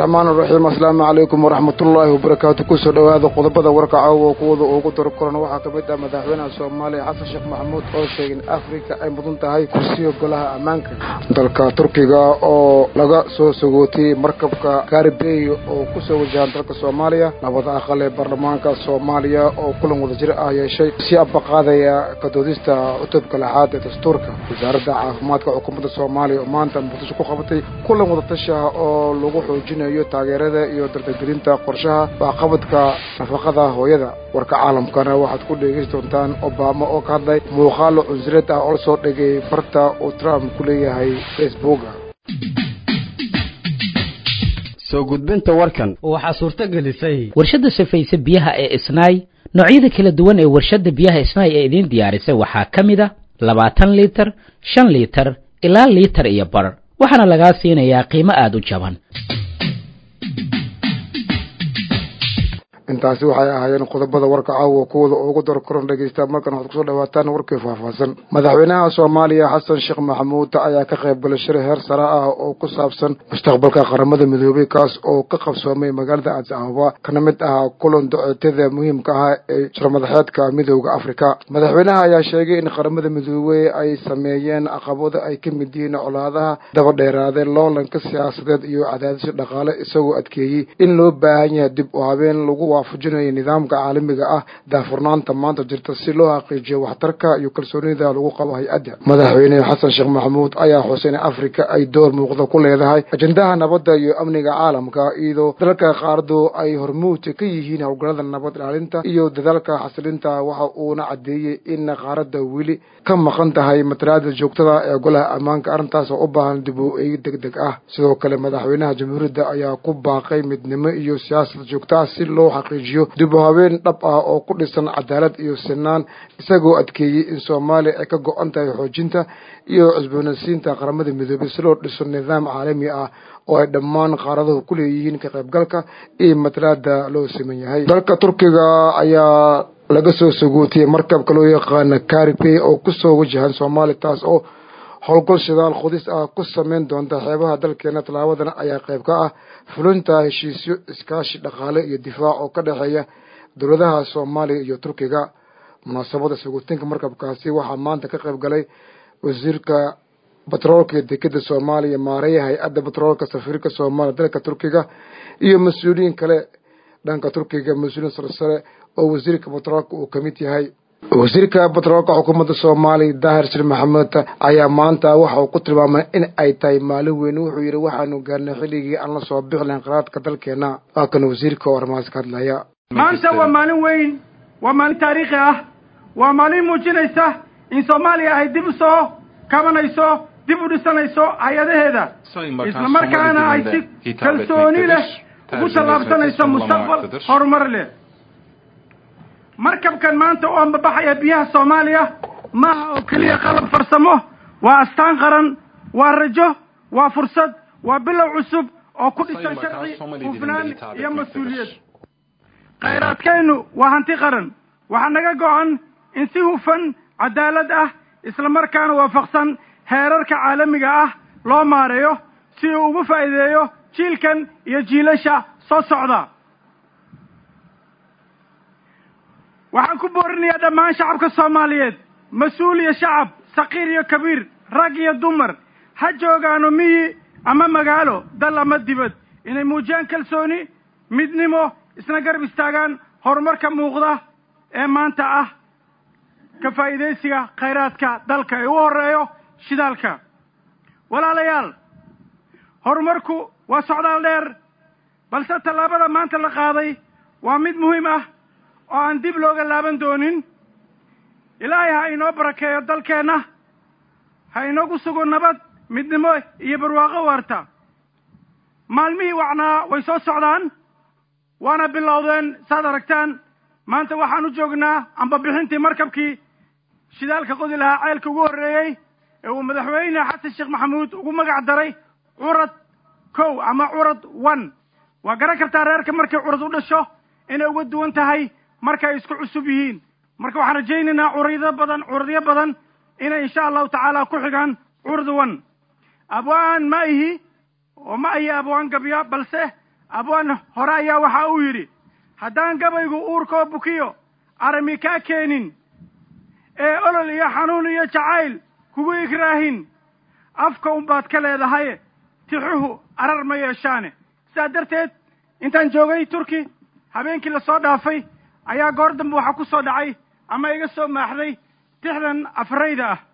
raxmaan raxiim asalaamu calaykum waraxmatullaahi wabarakaatu kusoo dhowaada qodobada warka caawa kuwada ugu daro koran waxaa ka mid ah madaxweynaha soomaaliya xasan sheekh maxamuud oo sheegay in afrika ay mudan tahay kursiga golaha ammaanka dalka turkiga oo laga soo sagootiyey markabka gaaribey oo kusoo wajahan dalka soomaaliya labada aqal ee baarlamaanka soomaaliya oo kulan wadajir ah yeeshay si abaqaadaya kadoodista cutubka lixaad ee dastuurka wasaaradda caafimaadka xukuumadda soomaaliya oo maanta muqdisho ku qabatay kulan wadatashi ah oo lagu xoojinayo taageerada iyo dardargelinta qorshaha waxqabadka nafaqada hooyada warka caalamkana waxaad ku dhegeysi doontaan obama oo ka hadlay muuqaalo cunsureed ah oo la soo dhigay barta uu trump ku leeyahay facebooka soo gudbinta warkan waxaa suurto gelisay warshadda safayse biyaha ee isnaay noocyada kala duwan ee warshadda biyaha isnaay ee idiin diyaarisay waxaa ka mid a labaatan liitar shan liitar ilaa liitar iyo bar waxaana lagaa siinayaa qiimo aada u jaban intaasi waxay ahaayeen qodobada warka caawa kuwada ugu dar koran dhegeysta markan waxaad kusoo dhawaataan warkii faahfaahsan madaxweynaha soomaaliya xasan sheekh maxamuud ayaa ka qayb galay shir heer sare ah oo ku saabsan mustaqbalka qaramada midoobay kaas oo ka qabsoomay magaalada addis ababa kana mid ahaa kulan doceetyada muhiimka ah ee shirmadaxeedka midooda afrika madaxweynaha ayaa sheegay in qaramada midoobey ay sameeyeen caqabado ay ka mid yihiin colaadaha daba dheeraadee loolanka siyaasadeed iyo cadaadisyo dhaqaale isagoo adkeeyey in loo baahan yahay dib u habeen lagu waafajinayo nidaamka caalamiga ah daafurnaanta maanta jirta si loo xaqiijiyo waxtarka iyo kalsoonida lagu qabo hay-adda madaxweyne xasan sheekh maxamuud ayaa xusay in afrika ay door muuqda ku leedahay ajendaha nabadda iyo amniga caalamka iyadoo dalalka qaaradu ay hormuud ka yihiin howlgallada nabad ilaalinta iyo dadaalka xasilinta waxa uuna caddeeyey in qaaradda weli ka maqan tahay matalaada joogtada ee golaha ammaanka arrintaas oo u baahan dib u eegi deg deg ah sidoo kale madaxweynaha jamhuuriyadda ayaa ku baaqay midnimo iyo siyaasad joogta ah si loo xaqiijiyo dib u habeen dhab ah oo ku dhisan cadaalad iyo sinaan isagoo adkeeyey in soomaaliya ay ka go-an tahay xoojinta iyo cusboonaysiinta qaramada midoobay si loo dhiso nidaam caalami ah oo ay dhammaan qaaraduhu ku leeyihiin ka qaybgalka iyo matalaada loo siman yahay dalka turkiga ayaa laga soo sagootiyey markabka loo yaqaana caribey oo kusoo wajahan soomaaliya taas oo howlgol shidaal qudis ah ku sameyn doonta xeebaha dalkeena tallaabadan ayaa qayb ka ah fulinta heshiisyo iskaashi dhaqaale iyo difaac oo ka dhexeeya dowladaha soomaaliya iyo turkiga munaasabada sagootinka markabkaasi waxaa maanta ka qayb galay wasiirka batroolka iyo dekeda soomaaliya maareeya hay-adda batroolka safiirka soomaaliya dalka turkiga iyo mas-uuliyiin kale dhanka turkiga mas-uuliyiin sarsare oo wasiirka batroolka uu ka mid yahay wasiirka batroolka xukuumadda soomaaliya daahir shir maxamed ayaa maanta waxa uu ku tilmaamay in ay tahay maalin weyn wuxuu yidhi waxaanu gaarnay xilligii aan la soo bixi lahayn qaraadka dalkeena waa kan wasiirka oo arrimahaas ka hadlaya maanta waa maalin weyn waa maalin taariikhi ah waa maalin muujinaysa in soomaaliya ay dib u soo kabanayso dib u dhisanayso hay-adaheeda isla markaana ay si kalsooni leh ugu tallaabsanayso mustaqbal horumar leh markabkan maanta oo ambabaxaya biyaha soomaaliya maaha oo keliya qalab farsamo waa astaan qaran waa rajo waa fursad waa bilow cusub oo ku dhisan sharci hufnaan iyo mas-uuliyad khayraadkaynu waa hanti qaran waxaa naga go-an in si hufan cadaalad ah isla markaana waafaqsan heerarka caalamiga ah loo maareeyo si uu ugu faa'iideeyo jiilkan iyo jiilasha soo socda waxaan ku boorinayaa dhammaan shacabka soomaaliyeed mas-uul iyo shacab saqiir iyo kabiir rag iyo dumar ha joogaano miyi ama magaalo dal ama dibad inay muujiyaan kalsooni midnimo isna garab istaagaan horumarka muuqda ee maanta ah ka faa'iidaysiga khayraadka dalka ee u horeeyo shidaalka walaalayaal horumarku waa socdaal dheer balse tallaabada maanta la qaaday waa mid muhiim ah oo aan dib looga laaban doonin ilaahay ha inoo barakeeyo dalkeenna ha inoogu sugo nabad midnimo iyo barwaaqo waarta maalmihii wacnaa way soo socdaan waana bilowdeen saad aragtaan maanta waxaan u joognaa amba bixintii markabkii shidaalka qodi lahaa ceelka ugu horreeyey ee uu madaxweyne xasan sheekh maxamuud ugu magac daray curad kow ama curad one waa garan kartaa reerka markay curad u dhasho inay uga duwan tahay markay isku cusub yihiin marka waxaan rajaynaynaa curado badan curadyo badan inay insha allahu tacaala ku xigaan curad one abwaan ma ihi oo ma ahi abwaan gabya balse abwan hore ayaa waxa uu yidhi haddaan gabaygu uurkoo bukiyo arami kaa keenin ee olol iyo xanuun iyo jacayl kugu igraahin afka unbaad ka leedahaye tixuhu arar ma yeeshaane sidaa darteed intaan joogay turki habeenkii lasoo dhaafay ayaa goor dambe waxaa ku soo dhacay ama iga soo maaxday tixdan afrayda ah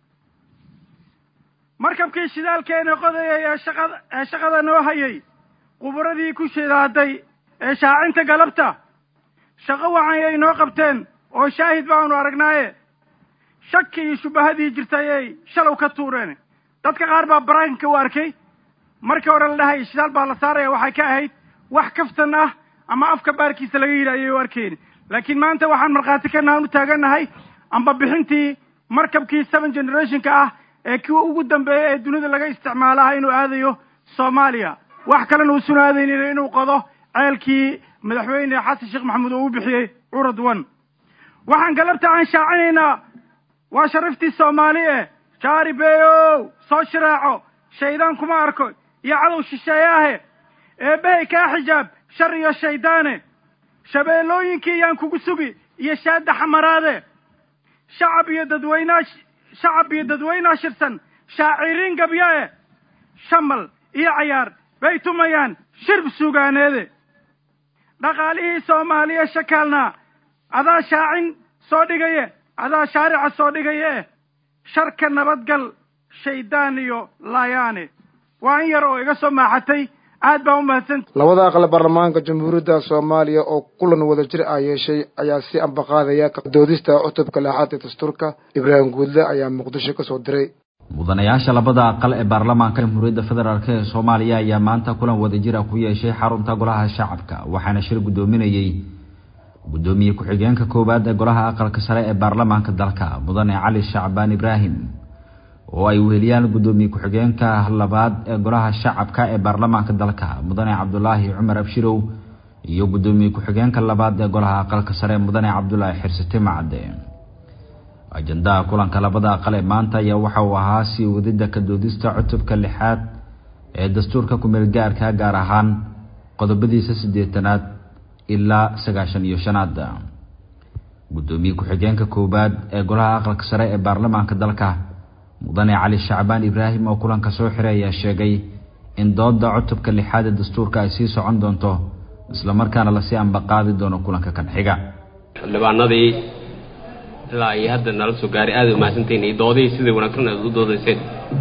markabkii shidaalkeena qodayay ee shaqada ee shaqada noo hayay quburadii ku shidaaday ee shaacinta galabta shaqo wacan ay noo qabteen oo shaahid baanu aragnaaye shaki iyo shubahadii jirtay ay shalow ka tuureen dadka qaar baa baraakinka u arkay markii hore la dhahay shidaal baa la saaraya waxay ka ahayd wax kaftan ah ama afka baarkiisa laga yidhi ayay u arkeen laakiin maanta waxaan markhaati ka nahan u taagannahay amba bixintii markabkii seven generationka ah ee kii ugu dambeeya ee dunida laga isticmaalaha inuu aadayo soomaaliya wax kalena uusan aadaynin inuu qodo ceelkii madaxweyne xasan sheekh maxamuud oo u bixiyey curad one waxaan galabta aan shaacinaynaa waa sharaftii soomaali eh jaari beeyow soo shiraaco shaydaan kuma arko iyo cadow shisheeyaahe eebbahay kaa xijaab shar iyo shayddaane shabeellooyinkii yaan kugu sugi iyo shaadda xamaraade shacab iyo dadweynaa shacab iyo dadweynaa shirsan shaaciriin gabya-e shamal iyo cayaar bay tumayaan shirb sugaaneede dhaqaalihii soomaaliya shakaalnaa adaa shaacin soo dhigaye adaa shaarica soo dhigaye eh sharka nabadgal shayddaan iyo laayaane waa in yar oo iga soo maaxatay aad baa u mahadsanta labada aqal baarlamaanka jamhuuriyadda soomaaliya oo kulan wada jir ah yeeshay ayaa si ambaqaadaya doodista cutubka lixaad ee dastuurka ibraahim guudle ayaa muqdisho ka soo diray mudanayaasha labada aqal ee baarlamaanka jamhuuriyadda federaalk ee soomaaliya ayaa maanta kulan wadajir ah ku yeeshay xarunta golaha shacabka waxaana shir guddoominayey guddoomiye ku-xigeenka koowaad ee golaha aqalka sare ee baarlamaanka dalka mudane cali shacbaan ibraahim oo ay weheliyaan guddoomiye ku-xigeenka labaad ee golaha shacabka ee baarlamaanka dalka mudane cabdulaahi cumar abshirow iyo guddoomiye ku-xigeenka labaad ee golaha aqalka sare mudane cabdulaahi xirsate macade ajandaha kulanka labada aqal ee maanta ayaa waxa uu ahaa sii wadida ka doodista cutubka lixaad ee dastuurka kumeel gaarka gaar ahaan qodobadiisa siddeetanaad ilaa sagaashan iyo shanaad guddoomiye ku-xigeenka koowaad ee golaha aqalka sare ee baarlamaanka dalka mudane cali shacbaan ibraahim oo kulanka soo xiray ayaa sheegay in dooda cutubka lixaad ee dastuurka ay sii socon doonto islamarkaana lasii ambaqaadi doono kulanka kan xiga xildhibaanadii ilaa iyo hadda nala soo gaaray aada umahadsantahin iyo doodihii sidai wanaagsan aad u doodayseen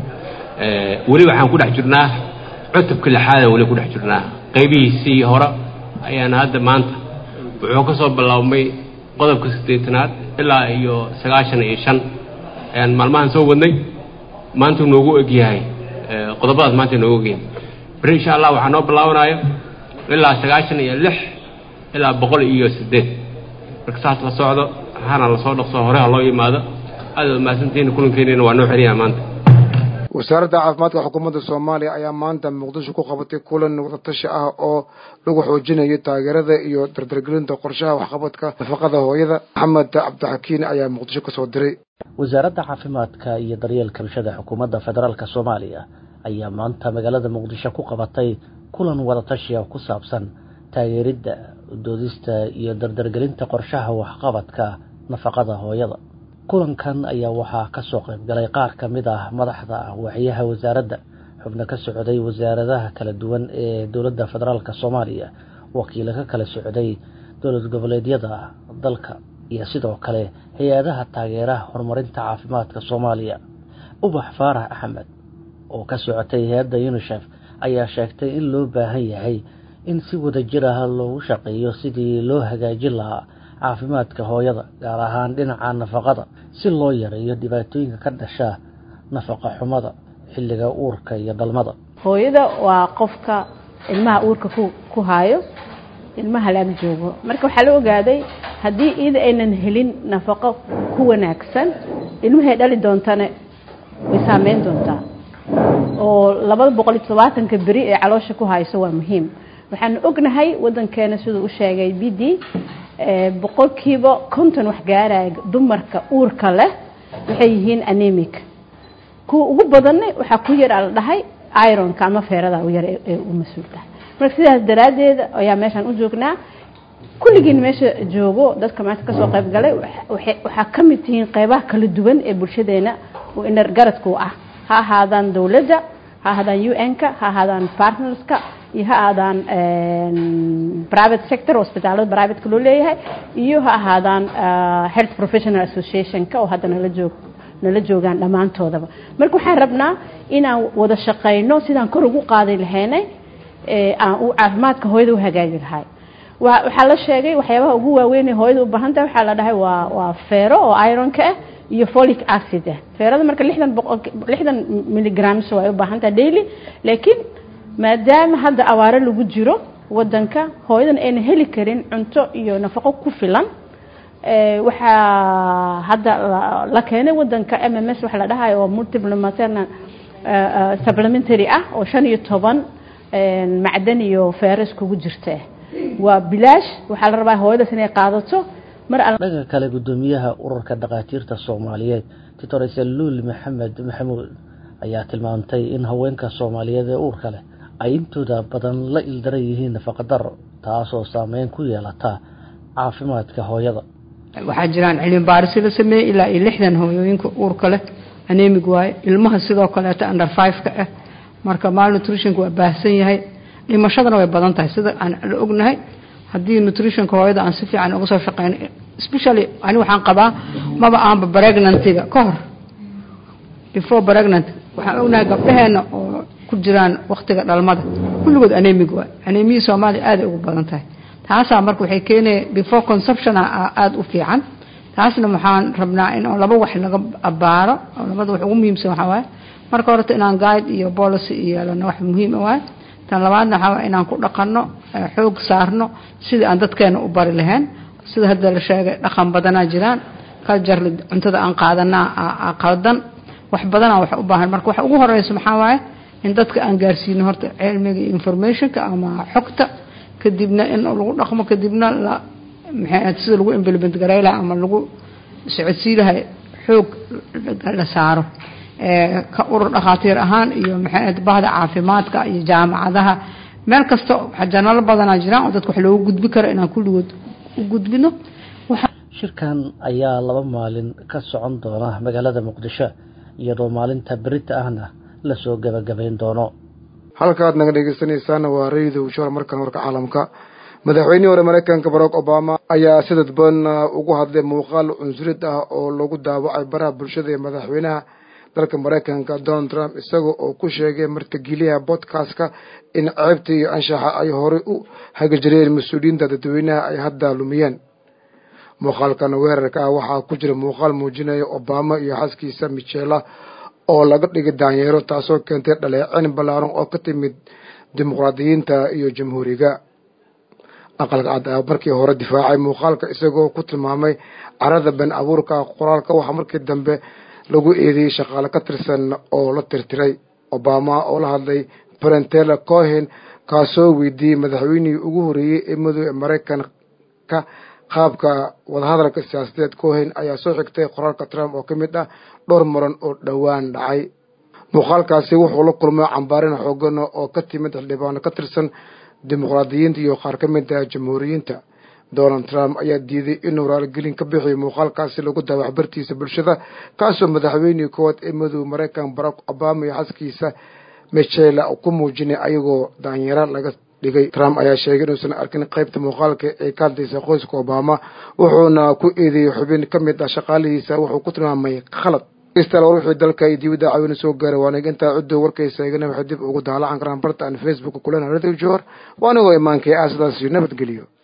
weli waxaan ku dhex jirnaa cutubka lixaadaan weli ku dhex jirnaa qaybihiisii hore ayaana hadda maanta wuxuu ka soo biloabmay qodobka siddeetanaad ilaa iyo sagaashan iyo shan ayaan maalmahan soo wadnay maanta noogu egyahay qodobadaas maanta noogu egyahay beri insha allah waxaa noo bilaabanaayo ilaa sagaashan iyo lix ilaa boqol iyo siddeed marka saas la socdo hana lasoo dhaqso hore ha loo yimaado aada umahadsantihiin kulankeeniina waa noo xeliyaa maanta wasaaradda caafimaadka xukuumadda soomaaliya ayaa maanta muqdisho ku qabatay kulan wadatashi ah oo lagu xoojinayo taageerada iyo dardargelinta qorshaha waxqabadka nafaqada hooyada maxamed cabdixakiin ayaa muqdisho kasoo diray wasaaradda caafimaadka iyo daryeelka bulshada xukuumadda federaalk soomaaliya ayaa maanta magaalada muqdisho ku qabatay kulan wadatashi ah ku saabsan taageeridda doodista iyo dardargelinta qorshaha waxqabadka nafaqada hooyada kulankan ayaa waxaa ka soo qayb galay qaar ka mid ah madaxda waaxyaha wasaaradda xubno ka socday wasaaradaha kala duwan ee dowladda federaalk soomaaliya wakiilo ka kala socday dowlad goboleedyada dalka iyo sidoo kale hay-adaha taageeraha horumarinta caafimaadka soomaaliya ubax faarax axmed oo ka socotay hay-adda unisef ayaa sheegtay in loo baahan yahay in si wadajir ah loogu shaqeeyo sidii loo hagaajin lahaa caafimaadka hooyada gaar ahaan dhinaca nafaqada si loo yareeyo dhibaatooyinka ka dhasha nafaqa xumada xilliga uurka iyo dhalmada hooyada waa qofka ilmaha uurka ku ku haayo ilmaha laag joogo marka waxaa la ogaaday haddii iyada aynan helin nafaqo ku wanaagsan ilmahay dhali doontana way saameyn doontaa oo labada boqol iyo todobaatanka beri ee caloosha ku hayso waa muhiim waxaanu ognahay wadankeena siduu u sheegay b d boqolkiiba konton wax gaaraya dumarka uurka leh waxay yihiin anemic kuwa ugu badanna waxaa ku yar a la dhahay ironka ama feerada u yar ee u mas-uul tahay marka sidaas daraaddeed ayaa meeshaan u joognaa kulligiin meesha joogo dadka maanta kasoo qayb galay waxaa ka mid tihiin qeybaha kala duwan ee bulshadeena oo inar garadku ah ha ahaadaan dowladda ha ahaadaan u n-ka ha ahaadaan partnerska iyo ha ahaadaan private sector hospitaalada privateka loo leeyahay iyo ha ahaadaan health professional association-ka oo hadda nala joog nala joogaan dhammaantoodaba marka waxaan rabnaa inaan wada shaqayno sidaan kor ugu qaadi lahaynay aan u caafimaadka hooyada u hagaagi lahay waxaa la sheegay waxyaabaha ugu waaweyn ee hooyada u baahan tahay waxaa la dhahay waa waa feero oo ironka ah iyo folic acid ah feerada marka lixdan boqol lixdan milligrams way u baahan tahay daily laakiin maadaama hadda awaaro lagu jiro wadanka hooyadan ayna heli karin cunto iyo nafaqo ku filan waxaa hadda la keenay wadanka m m s waxa la dhahayo oo multiple maternal supplementary ah oo shan iyo toban macdan iyo feero iskugu jirta waa bilaash waxaa la rabaa hooyadaas inay qaadato mar dhanka kale guddoomiyaha ururka dhakhaatiirta soomaaliyeed doctor saluul maxamed maxamuud ayaa tilmaamtay in haweenka soomaaliyeed ee uurka leh ay intooda badan la ildaran yihiin nafaqadaro taasoo saameyn ku yeelata caafimaadka hooyada waxaa jiraan cilmi baarisi la sameeyey ilaa iyo lixdan hooyooyinka uurka leh anemig waaye ilmaha sidoo kaleeto under five-ka ah marka malnutritionka waa baahsan yahay dhimashadana way badan tahay sida aan la ognahay haddii nutritionka hooyada aan si fiican uga soo shaqeyn especially ani waxaan qabaa maba aanba pregnantiga ka hor before pregnant waxaan ognahay gabdhaheena oo ku jiraan waktiga dhalmada kulligood anemig waay anemia soomaaliya aaday ugu badan tahay taasaa marka waxay keenaya before conception aada u fiican taasna waxaan rabnaa in laba wax laga abaaro oo labada wax ugu muhiimsan waxaa waaye marka horeta inaan guide iyo policy iyo yeelano wax muhiim waaye tan labaadna waxaa waye inaan ku dhaqanno xoog saarno sidii aan dadkeena u bari lahayn sida hadda la sheegay dhaqan badanaa jiraan culturally cuntada aan qaadanaa qaldan wax badanaa wax u baahan marka waxa ugu horeysa maxaa waaye in dadka aan gaarsiino horta cilmiga informationka ama xogta kadibna in lagu dhaqmo kadibna la maxay sida lagu implement garaylaha ama lagu socodsiilahay xoog la saaro ka urur dhakhaatiir ahaan iyo maxay bahda caafimaadka iyo jaamacadaha meel kasta janalo badanaa jiraan oo dadka wax loogu gudbi karo inaan kulligood u gudbino shirkan ayaa laba maalin ka socon doona magaalada muqdisho iyadoo maalinta berita ahna lasoo gabagabayn doono halkaad naga dhegeysanaysaana waa rayida ushor markan warka caalamka madaxweynihii hore mareykanka barack obama ayaa si dadban ugu hadlay muuqaal cunsurid ah oo lagu daawacay baraha bulshada ee madaxweynaha dalka mareykanka donald trump isaga oo ku sheegay martigeliyaha bodkastka in ceebta iyo anshaxa ay horey u hagajireen mas-uuliyiinta dadweynaha ay hadda lumiyeen muuqaalkan weerarka ah waxaa ku jira muuqaal muujinaya obama iyo xaskiisa michela oo laga dhigay daanyeero taasoo keentay dhaleecin ballaaran oo ka timid dimuqraadiyiinta iyo jamhuuriga aqalka cad ayaa markii hore difaacay muuqaalka isagoo ku tilmaamay carada been abuurka qoraalka waxaa markii dambe lagu eedeeyey shaqaale ka tirsan oo la tirtiray obama oo la hadlay brentela cohen kaasoo weydiiyey madaxweynihii ugu horreeyey ee madow ee maraykanka qaabka wadahadalka siyaasadeed cohen ayaa soo xigtay qoraalka trump oo ka mid ah dhowr muran oo dhowaan dhacay muuqaalkaasi wuxuu la kulmay cambaarin xoogan oo ka timid xildhibaano ka tirsan dimuqraadiyiinta iyo qaar ka mid ah jamhuuriyiinta donald trump ayaa diiday inuu raaligelin ka bixiyo muuqaalkaasi lagu daawac bartiisa bulshada kaasoo madaxweynihii koowaad ee madow maraykan barack obama iyo xaskiisa michela ku muujinay ayagoo daanyaro laga dhigay trump ayaa sheegay inuusan arkin qaybta muuqaalka ee ka hadlaysa qoyska obama wuxuuna ku eedeeyey xubin ka mid ah shaqaalihiisa wuxuu ku tilmaamay khalad istal war wixii dalka iyo dibadda caawina soo gaaray waana intaa ciddo warkaysa igana waxay dib ugu daalacan karaan barta aan facebook kulen radio jor waa anigoo imaankay ah sidaas iyo nabadgeliyo